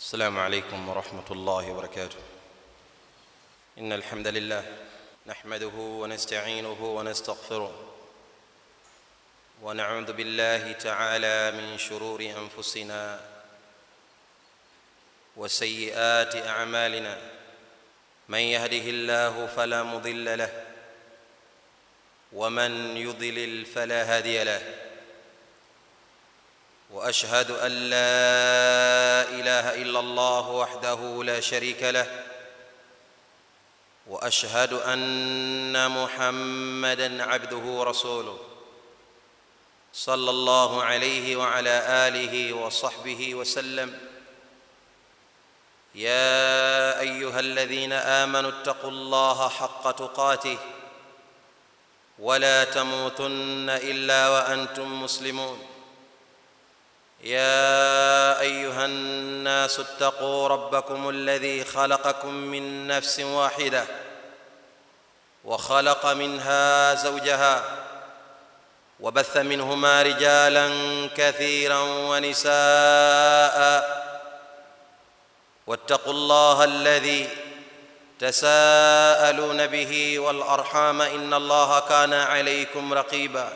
السلام عليكم ورحمه الله وبركاته ان الحمد لله نحمده ونستعينه ونستغفره ونعوذ بالله تعالى من شرور انفسنا وسيئات اعمالنا من يهده الله فلا مضل له ومن يضلل فلا هادي له واشهد ان لا اله الا الله وحده لا شريك له واشهد ان محمدا عبده ورسوله صلى الله عليه وعلى اله وصحبه وسلم يا ايها الذين امنوا اتقوا الله حق تقاته ولا تموتن الا وانتم مسلمون يا ايها الناس اتقوا ربكم الذي خلقكم من نفس واحده وخلق منها زوجها وبث منهما رجالا كثيرا ونساء واتقوا الله الذي تساءلون به والارحام ان الله كان عليكم رقيبا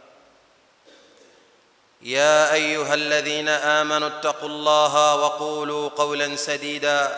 يا ايها الذين امنوا اتقوا الله وقولوا قولا سديدا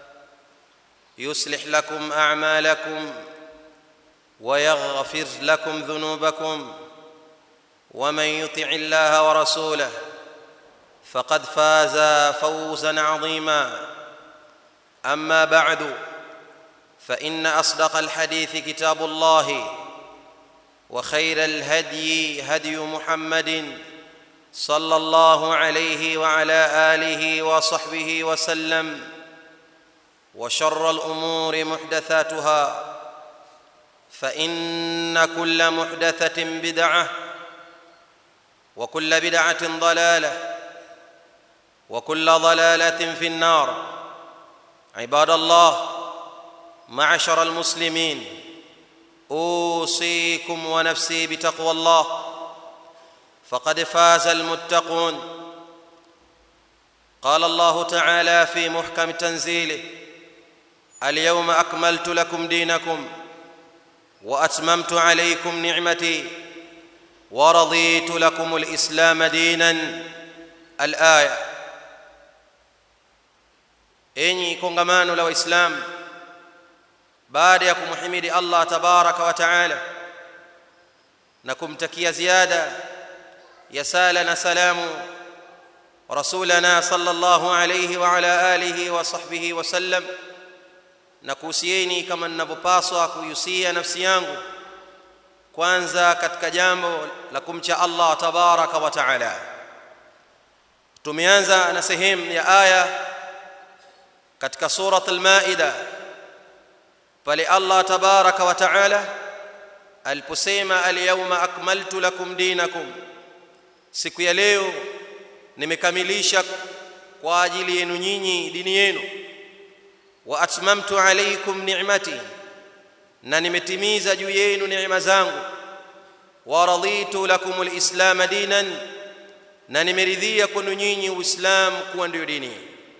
يصلح لكم اعمالكم ويغفر لكم ذنوبكم ومن يطع الله ورسوله فقد فاز فوزا عظيما اما بعد فان اصدق الحديث كتاب الله وخير الهدي هدي محمد صلى الله عليه وعلى اله وصحبه وسلم وشر الامور محدثاتها فان كل محدثه بدعه وكل بدعه ضلاله وكل ضلاله في النار عباد الله معشر المسلمين اوصيكم ونفسي بتقوى الله فقد فاز المتقون قال الله تعالى في محكم تنزيله اليوم اكملت لكم دينكم واتممت عليكم نعمتي ورضيت لكم الاسلام دينا الايه enyi kongamano la waislamu baada ya kumhimidi allah tabaraka wa taala na kumtakia ziada ya sala na salamu rasulana sallallahu alayhi wa ala alihi wa sahbihi wa sallam na kuhusieni kama ninavyopaswa kuhusia nafsi yangu kwanza katika jambo la kumcha Allah tabaraka wa taala tumeanza na sehemu ya aya katika surat al-maida pale Allah tabaraka wa taala aliposema al-yawma akmaltu lakum dinakum siku ya leo nimekamilisha kwa ajili yenu nyinyi dini yenu wa atmamtu alaykum ni'mati na nimetimiza juu yenu neema zangu wa raditu lakum alislam dinan na nimeridhia kwenu nyinyi uislam kuwa ndio dini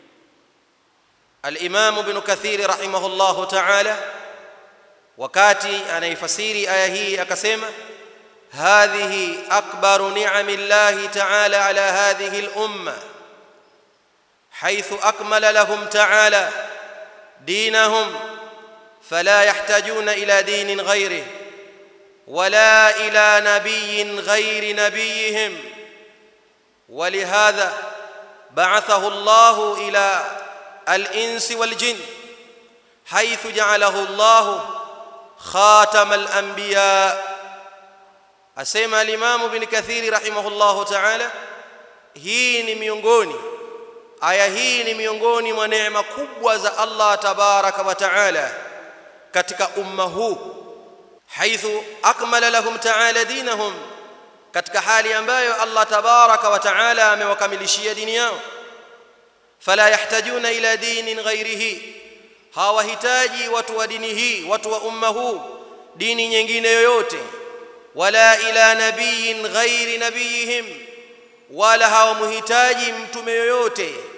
al-imam ibn kathir rahimahullahu ta'ala wakati anaifasiri aya hii akasema هذه اكبر نعم الله تعالى على هذه الامه حيث اكمل لهم تعالى دينهم فلا يحتاجون الى دين غيره ولا الى نبي غير نبيهم ولهذا بعثه الله الى الانس والجن حيث جعله الله خاتم الانبياء asema alimamu ibn kathiri rahimahullahu ta'ala hii ni miongoni aya hii ni miongoni mwa neema kubwa za Allah tabaraka wa ta'ala katika umma huu haithu akmala lahum ta'ala dinahum katika hali ambayo Allah tabaraka wa ta'ala amewakamilishia dini yao fala yahtajuna ila dinin ghairihi hawahitaji watu wa dini hii watu wa umma huu dini nyingine yoyote wala ila nabiyin ghairi nabiyihim wala hawamhitaji mtume yoyote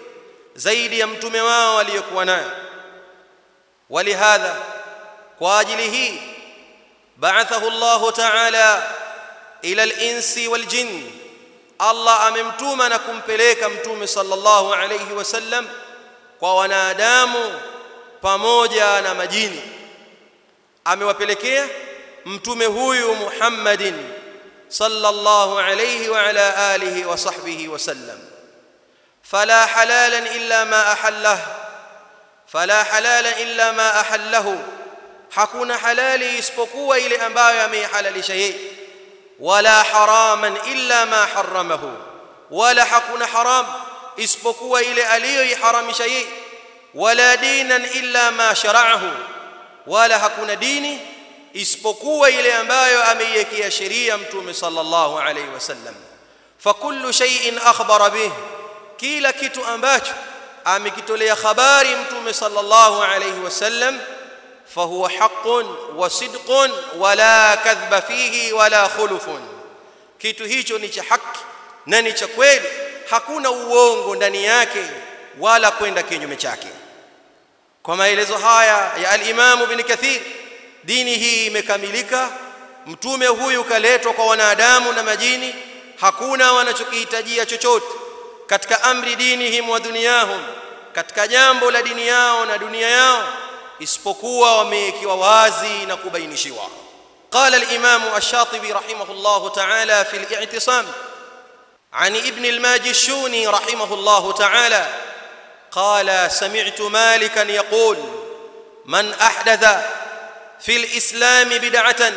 zaidi ya mtume wao aliyokuwa nayo walihadha kwa ajili hii ba'athahu Allah ta'ala ila al-insi wal-jinn Allah amemtuma na kumpeleka mtume sallallahu alayhi wasallam kwa wanadamu pamoja na majini amewapelekea mtume huyu Muhammadin sallallahu alayhi wa ala alihi wa sahbihi wasallam fala halalan illa ma ahallahu fala halala illa ma ahallahu hakuna halali isipokuwa ile ambayo ameihalalisha yeye wala haraman illa ma haramahu wala hakuna haram isipokuwa ile aliyoiharamisha yeye wala dinan illa ma shara'ahu wala hakuna dini isipokuwa ile ambayo ameiwekea sheria mtume sallallahu alayhi wasallam fakullu shay'in akhbara bih kila kitu ambacho amekitolea habari mtume sallallahu alayhi wasallam fahuwa haqqun wa sidqun wala kadhba fihi wala khulufun kitu hicho ni cha haki na ni cha kweli hakuna uongo ndani yake wala kwenda kinyume chake kwa maelezo haya ya al-Imam Ibn Kathir dini hii imekamilika mtume huyu kaletwa kwa wanadamu na majini hakuna wanachokihitajia chochote katika amri dinihim wa dunyahum katika jambo la dini yao na dunia yao isipokuwa wamekiwa wazi na kubainishiwa قال الإمام الشاطبي رحمه الله تعالى في الاعتصام عن ابن الماجشوني رحمه الله تعالى قال سمعت مالكا يقول من أحدث في الإسلام بدعة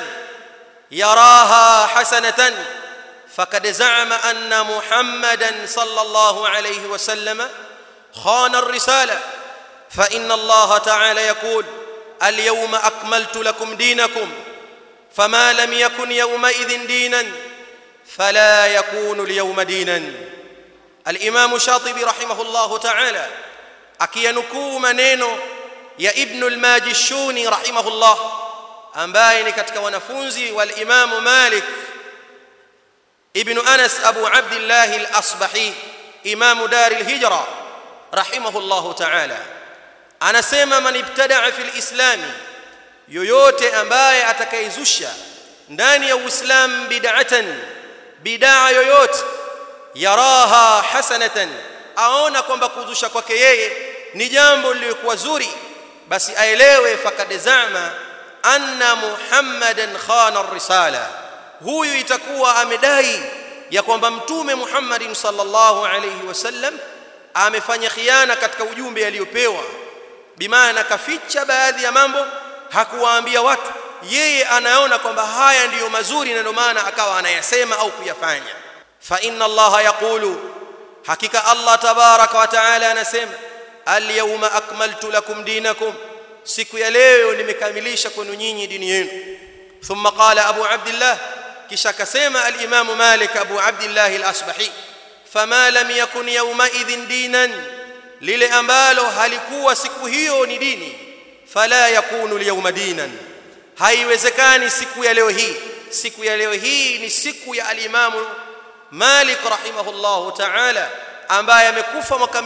يراها حسنة فقد زعم أن محمدا صلى الله عليه وسلم خان الرسالة فإن الله تعالى يقول اليوم أكملت لكم دينكم فما لم يكن يومئذ دينا فلا يكون اليوم دينا الإمام الشاطبي رحمه الله تعالى akiyanukuu maneno ya ibnu lmajishuni rahimahullah ambaye ni katika wanafunzi walimamu malik ibnu anas abu abdillahi lasbahi imamu dari lhijra rahimahullahu taala anasema man ibtadaa fi lislami yoyote ambaye atakaizusha ndani ya uislam bid'atan bidaa yoyote yaraha hasanatan aona kwamba kuzusha kwake yeye ni jambo lilikuwa zuri basi aelewe fakad zama anna muhammadan khana risala huyu itakuwa amedai ya kwamba mtume muhammadin sallallahu alayhi wasallam amefanya khiana katika ujumbe aliyopewa bimaana kaficha baadhi ya mambo hakuwaambia watu yeye anaona kwamba haya ndiyo mazuri na ndio maana akawa anayasema au kuyafanya fa inna allaha yaqulu hakika allah tabaraka wa taala anasema alyawma akmaltu lakum dinakum siku ya leo nimekamilisha kwenu nyinyi dini yenu thumma qala abu abdillah kisha akasema alimamu malik abu abdillah alasbahi fama lam yakun yawma idhin dinan lile ambalo halikuwa siku hiyo ni dini fala yakunu alyawma dinan haiwezekani siku ya leo hii siku ya leo hii ni siku ya alimamu Malik rahimahullahu ta'ala ambaye amekufa mwaka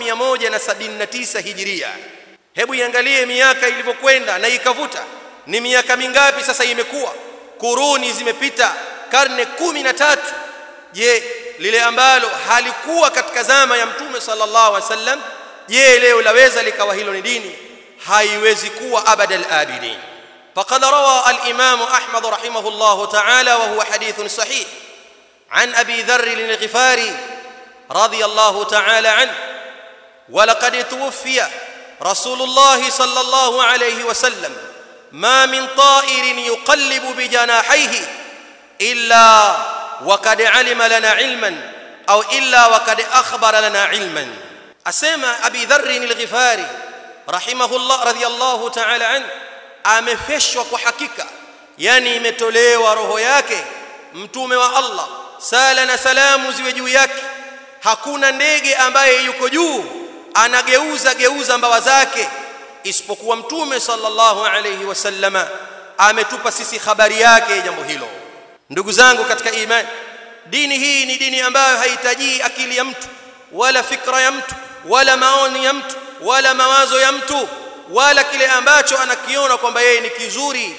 179 hijiria hebu iangalie miaka ilivyokwenda na ikavuta ni miaka mingapi sasa imekuwa kuruni zimepita karne kumi na tatu je lile ambalo halikuwa katika zama ya mtume sallallahu alaihi wasallam je leo laweza likawa hilo ni dini haiwezi kuwa abada al-abidin faqad rawa al-imam ahmad rahimahullahu ta'ala wa huwa hadithun sahih عن ابي ذر الغفاري رضي الله تعالى عنه ولقد توفي رسول الله صلى الله عليه وسلم ما من طائر يقلب بجناحيه الا وقد علم لنا علما او الا وقد اخبر لنا علما اسمع ابي ذر الغفاري رحمه الله رضي الله تعالى عنه amefeshwa kwa hakika yani imetolewa roho yake mtume wa Allah sala na salamu ziwe juu yake hakuna ndege ambaye yuko juu anageuza geuza mbawa zake isipokuwa mtume sallallahu alayhi wasallama ametupa sisi habari yake jambo hilo ndugu zangu katika imani dini hii ni dini ambayo haitajii akili ya mtu wala fikra ya mtu wala maoni ya mtu wala mawazo ya mtu wala kile ambacho anakiona kwamba yeye ni kizuri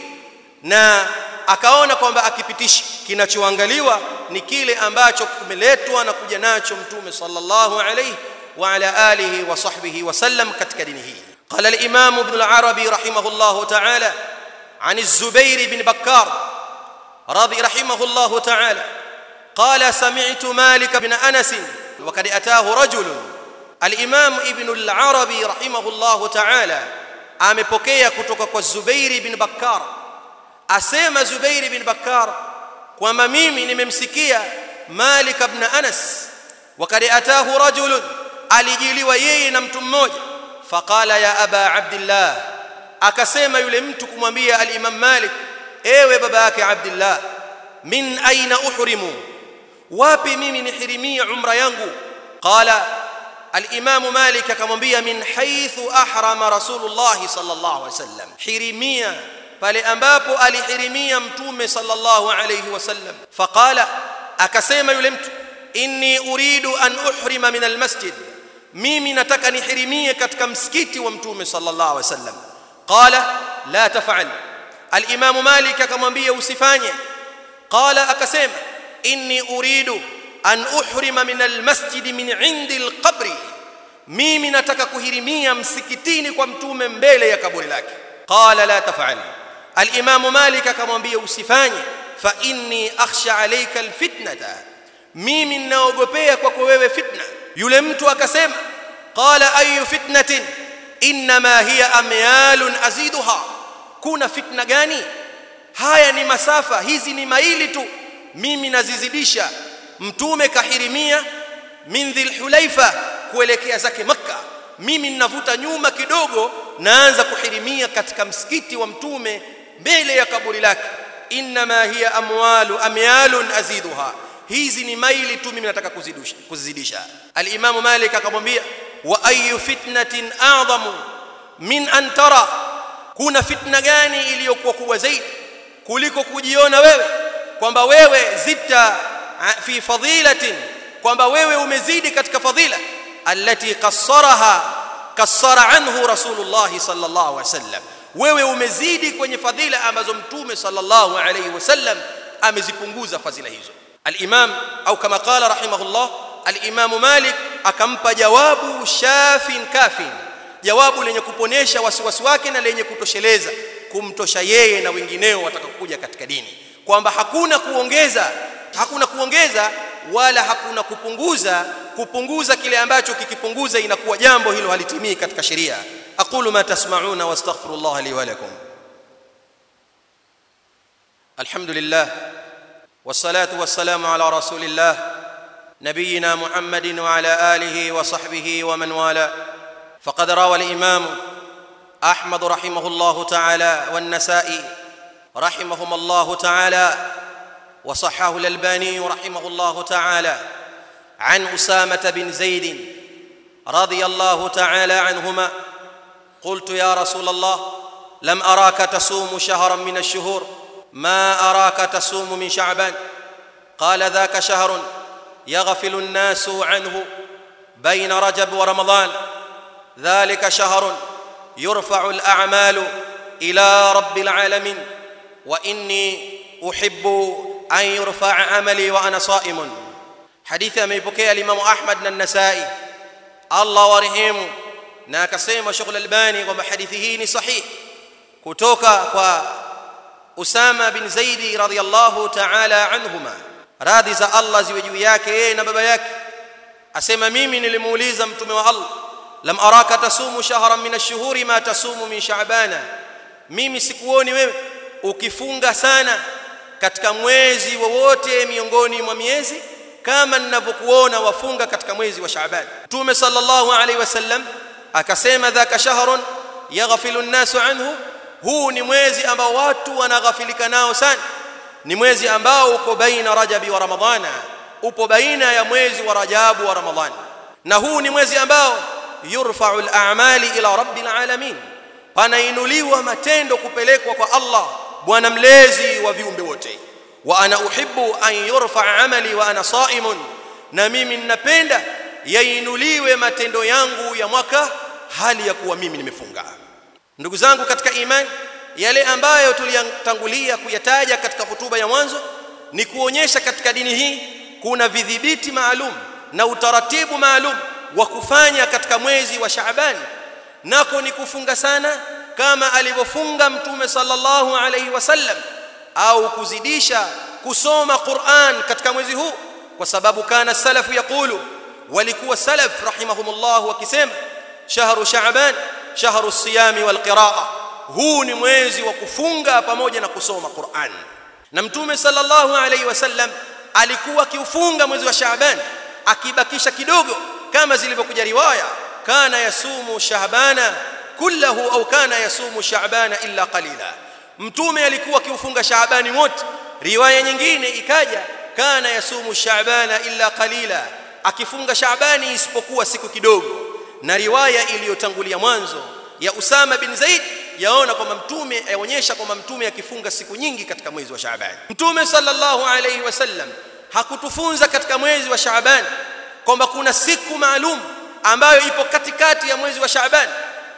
na akaona kwamba akipitisha kinachoangaliwa ni kile ambacho kimeletwa na kuja nacho mtume sallallahu alayhi wa ala alihi wa sahbihi wasallam katika dini hii قال الامام ابن العربي رحمه الله تعالى عن الزبير بن بكار رضي رحمه الله تعالى قال سمعت مالك بن انس وقد اتاه رجل الامام ابن العربي رحمه الله تعالى amepokea kutoka kwa Zubair ibn Bakkar asema Zubair ibn Bakkar kwamba mimi nimemsikia Malik ibn Anas wakad atahu rajul alijiliwa yeye na mtu mmoja faqala ya aba abdillah akasema yule mtu kumwambia al-Imam Malik ewe baba yake Abdullah min aina uhrimu wapi mimi nihirimia umra yangu qala al-Imam Malik akamwambia min haythu ahrama Rasulullah sallallahu alaihi wasallam hirimia pale ambapo alihirimia mtume sallallahu alayhi wasallam faqala akasema yule mtu inni uridu an uhrima min almasjid mimi nataka nihirimie katika msikiti wa mtume sallallahu alayhi wasallam qala la taf'al al-imam malik akamwambia usifanye qala akasema inni uridu an uhrima min almasjid min indi alqabri mimi nataka kuhirimia msikitini kwa mtume mbele ya kaburi lake qala la taf'al al-imam malik akamwambia usifanye fa inni akhsha alayka alfitnata mimi ninaogopea kwako wewe fitna yule mtu akasema qala ayu fitnatin inma hiya amyalun aziduha kuna fitna gani haya ni masafa hizi ni maili tu mimi nazizidisha mtume kahirimia min dhilhulaifa kuelekea zake makka mimi ninavuta nyuma kidogo naanza kuhirimia katika msikiti wa mtume mbele ya kaburi lake inma hiya amwalu amyalun aziduha hizi ni maili tu mimi nataka kuzidisha kuzidisha al-Imam Malik akamwambia wa ayu fitnatin a'zamu min an tara kuna fitna gani iliyokuwa kubwa zaidi kuliko kujiona wewe kwamba wewe zita fi fadilatin kwamba wewe umezidi katika fadhila allati qassaraha kassara anhu rasulullah sallallahu alaihi wasallam wewe umezidi kwenye fadhila ambazo mtume sallallahu alaihi wasallam amezipunguza fadhila hizo al-imam au kama qala rahimahullah al-imam malik akampa jawabu shafin kafin jawabu lenye kuponesha wasiwasi wake na lenye kutosheleza kumtosha yeye na wengineo watakaokuja katika dini kwamba hakuna kuongeza hakuna kuongeza wala hakuna kupunguza kupunguza kile ambacho kikipunguza inakuwa jambo hilo halitimii katika sheria aqulu ma tasma'una wastaghfirullah li wa lakum alhamdulillah والصلاه والسلام على رسول الله نبينا محمد وعلى اله وصحبه ومن والاه فقد روى الامام احمد رحمه الله تعالى والنسائي رحمهما الله تعالى وصححه الالباني رحمه الله تعالى عن اسامه بن زيد رضي الله تعالى عنهما قلت يا رسول الله لم اراك تصوم شهرا من الشهور ما اراك تصوم من شعبان قال ذاك شهر يغفل الناس عنه بين رجب ورمضان ذلك شهر يرفع الاعمال الى رب العالمين واني احب ان يرفع عملي وانا صائم حديث ameipokea Imam Ahmad na An-Nasa'i Allah warehemu na akasema Sheikh Al-Albani kwamba hadithi hii ni sahihi kutoka kwa Usama bin Zaidi radhiyallahu ta'ala anhuma radhi za Allah ziwe juu yake yeye na baba yake asema mimi nilimuuliza mtume wa Allah lam araka tasumu shahran min ash-shuhuri ma tasumu min sha'bana mimi sikuoni wewe ukifunga sana katika mwezi wowote miongoni mwa miezi kama ninavyokuona wafunga katika mwezi wa Shaaban Mtume sallallahu alaihi wasallam akasema dhaka shahrun yaghfilu an-nasu anhu huu ni mwezi ambao watu wanaghafilika nao sana ni mwezi ambao uko baina Rajabi wa Ramadhana upo baina ya mwezi wa Rajabu wa Ramadhani na huu ni mwezi ambao yurfa'u al-a'mali ila rabbil alamin panainuliwa matendo kupelekwa kwa Allah bwana mlezi wa viumbe wote wa ana uhibbu an yurfa amali wa ana saimun na mimi ninapenda yainuliwe matendo yangu ya mwaka hali ya kuwa mimi nimefunga ndugu zangu katika imani yale ambayo tuliyatangulia kuyataja katika hutuba ya mwanzo ni kuonyesha katika dini hii kuna vidhibiti maalum na utaratibu maalum wa kufanya katika mwezi wa Shaaban nako ni kufunga sana kama alivyofunga mtume sallallahu alayhi wasallam au kuzidisha kusoma Qur'an katika mwezi huu kwa sababu kana salafu yaqulu walikuwa salaf rahimahumullah wakisema shahru sha'ban shahru siyami wal qira'a huu ni mwezi wa kufunga pamoja na kusoma Qur'an na mtume sallallahu alayhi wasallam alikuwa akiufunga mwezi wa Shaaban akibakisha kidogo kama zilivyokuja riwaya kana yasumu shahbana kullahu au kana yasumu sha'bana illa qalila mtume alikuwa akiufunga shaabani wote riwaya nyingine ikaja kana yasumu sha'bana illa qalila akifunga shaabani isipokuwa siku kidogo na riwaya iliyotangulia mwanzo ya Usama bin Zaid yaona kwamba mtume yaonyesha kwamba mtume akifunga siku nyingi katika mwezi wa Shaaban mtume sallallahu alayhi wasallam hakutufunza katika mwezi wa Shaaban kwamba kuna siku maalum ambayo ipo katikati ya mwezi wa Shaaban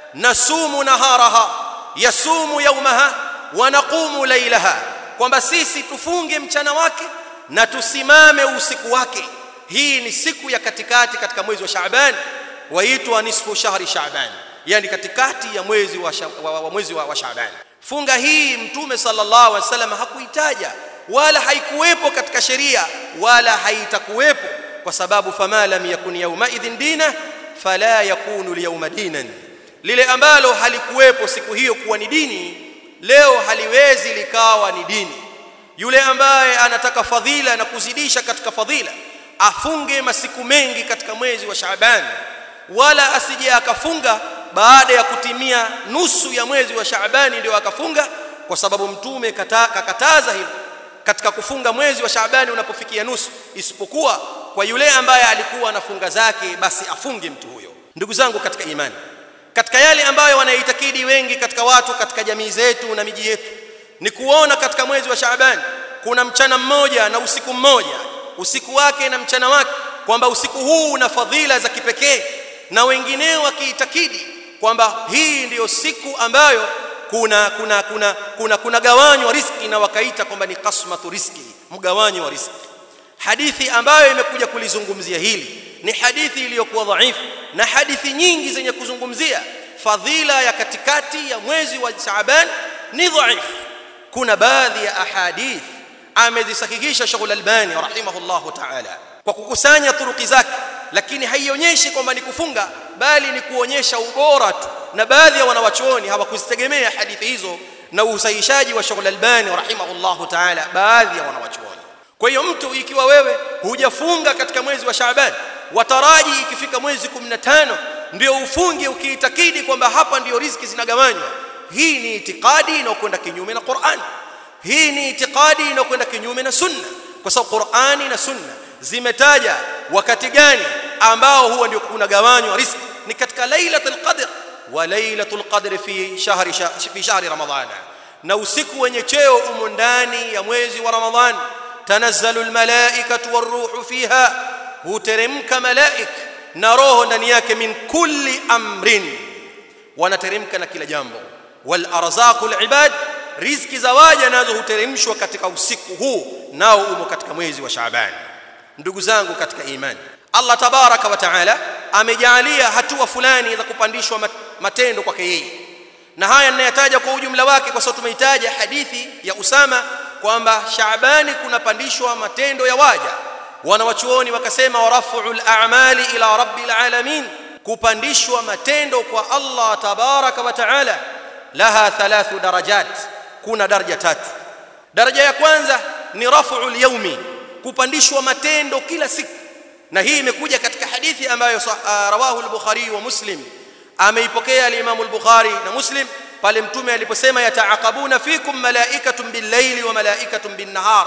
nasumu naharaha yasumu yaumaha wa naqumu lailaha kwamba sisi tufunge mchana wake na tusimame usiku wake hii ni siku ya katikati katika mwezi wa Shaaban waitwa nisfu shahri Shaaban yani katikati ya mwezi wa, wa, wa mwezi wa, wa Shaaban funga hii mtume sallallahu alaihi wasallam hakuitaja wala haikuwepo katika sheria wala haitakuwepo kwa sababu fama lam yakun yawma idhin dina fala yakunu liyawma dinan lile ambalo halikuwepo siku hiyo kuwa ni dini leo haliwezi likawa ni dini yule ambaye anataka fadhila na kuzidisha katika fadhila afunge masiku mengi katika mwezi wa Shaaban wala asije akafunga baada ya kutimia nusu ya mwezi wa Shaabani ndio akafunga kwa sababu mtume kakataza hilo katika kufunga mwezi wa Shaabani unapofikia nusu isipokuwa kwa yule ambaye alikuwa anafunga zake basi afunge mtu huyo ndugu zangu katika imani katika yale ambayo wanaitakidi wengi katika watu katika jamii zetu na miji yetu ni kuona katika mwezi wa Shaabani kuna mchana mmoja na usiku mmoja usiku wake na mchana wake kwamba usiku huu una fadhila za kipekee na wengineo wakiitakidi kwamba hii ndiyo siku ambayo kuna kuna kuna kuna kuna gawanyo wa riski na wakaita kwamba ni kasmatu riski mgawanyo wa riski hadithi ambayo imekuja kulizungumzia hili ni hadithi iliyokuwa dhaifu na hadithi nyingi zenye kuzungumzia fadhila ya katikati ya mwezi wa Shaaban ni dhaifu kuna baadhi ya ahadith amezisahihisha Sheikh Al-Albani rahimahullahu ta'ala kwa kukusanya turuki zake lakini haionyeshi kwamba ni kufunga bali ni kuonyesha ubora tu na baadhi ya wanawachuoni hawakuzitegemea hadithi hizo na usahihishaji wa Sheikh Al-Albani rahimahullahu ta'ala baadhi ya wanawachuoni kwa hiyo mtu ikiwa wewe hujafunga katika mwezi wa Shaaban wataraji ikifika mwezi 15 ndio ufunge ukiitakidi kwamba hapa ndio riziki zinagawanywa hii ni itikadi inayokwenda kinyume na Qur'an hii ni itikadi inayokwenda kinyume na sunna kwa sababu Qur'ani na sunna zimetaja wakati gani ambao huwa ndio kunagawanywa riziki ni katika lailatul qadr wa lailatul qadr fi shahri fi shahri ramadhana na usiku wenye cheo umo ndani ya mwezi wa ramadhan tanazzalu almalaikatu waruhu fiha huteremka malaik na roho ndani yake min kulli amrin wanateremka na kila jambo wal arzaqul ibad riziki za waja nazo huteremshwa katika usiku huu nao umo katika mwezi wa Shaaban ndugu zangu katika imani Allah tabaraka wa taala amejalia hatua fulani za kupandishwa matendo kwake yeye na haya ninayataja kwa ujumla wake kwa sababu tumeitaja hadithi ya Usama kwamba Shaabani kunapandishwa matendo ya waja wanawachuoni wakasema warafuul a'mali ila rabbil alamin kupandishwa matendo kwa Allah tabaraka wa taala laha thalathu darajat kuna daraja tatu daraja ya kwanza ni rafuul yawmi kupandishwa matendo kila siku na hii imekuja katika hadithi ambayo uh, rawahu al-Bukhari wa Muslim ameipokea al-Imam al-Bukhari na Muslim pale mtume aliposema yataaqabuna fikum malaikatun bil-laili wa malaikatun bin-nahar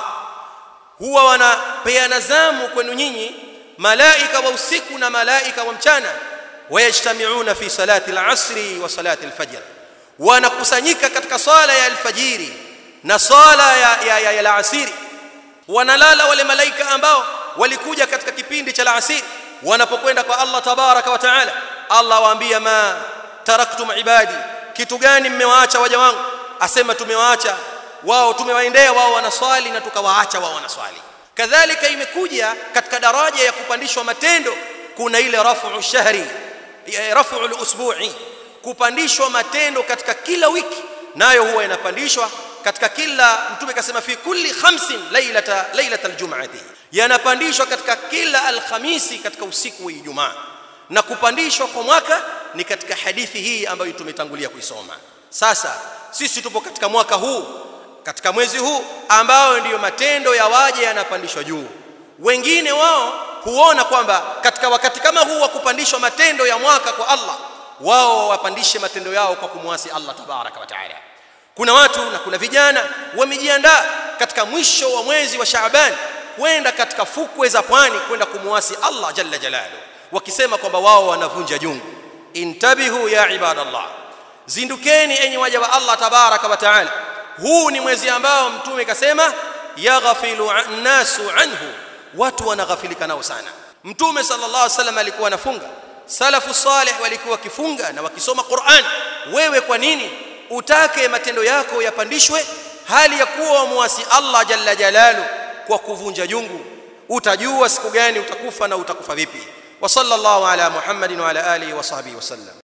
huwa wanapeana zamu kwenu nyinyi malaika wa usiku na malaika wa mchana wayajtamiuna fi salati al-asri wa salati al-fajr wanakusanyika katika swala ya alfajiri na swala ya, ya, ya, ya alasiri wanalala wale malaika ambao walikuja katika kipindi cha alasiri wanapokwenda kwa Allah tabaraka wa taala Allah waambia ma taraktum ibadi kitu gani mmewaacha waja wangu asema tumewaacha wao tumewaendea wao wanaswali na tukawaacha wao wanaswali kadhalika imekuja katika daraja ya kupandishwa matendo kuna ile rafu shahri rafu usbu'i kupandishwa matendo katika kila wiki nayo huwa inapandishwa katika kila mtume kasema fi kulli khamsin lailata lailata aljum'ati yanapandishwa katika kila alhamisi katika usiku wa Ijumaa na kupandishwa kwa mwaka ni katika hadithi hii ambayo tumetangulia kuisoma sasa sisi tupo katika mwaka huu katika mwezi huu ambao ndiyo matendo ya waja yanapandishwa juu wengine wao huona kwamba katika wakati kama huu wa kupandishwa matendo ya mwaka kwa Allah wao wapandishe matendo yao kwa kumwasi Allah tabaraka wa taala kuna watu na kuna vijana wamejiandaa katika mwisho wa mwezi wa Shaaban kwenda katika fukwe za pwani kwenda kumwasi Allah jalla jalalu wakisema kwamba wao wanavunja jungu intabihu ya ibadallah zindukeni enyi waja wa Allah tabaraka wa taala huu ni mwezi ambao mtume kasema yaghfilu nasu anhu watu wanaghafilika nao sana mtume sallallahu alaihi wasallam alikuwa anafunga salafu salih walikuwa wakifunga na wakisoma Qur'an wewe kwa nini utake matendo yako yapandishwe hali ya kuwa muasi Allah jalla jalalu kwa kuvunja jungu utajua siku gani utakufa na utakufa vipi wa sallallahu ala muhammadin wa ala alihi wa sahbihi wasallam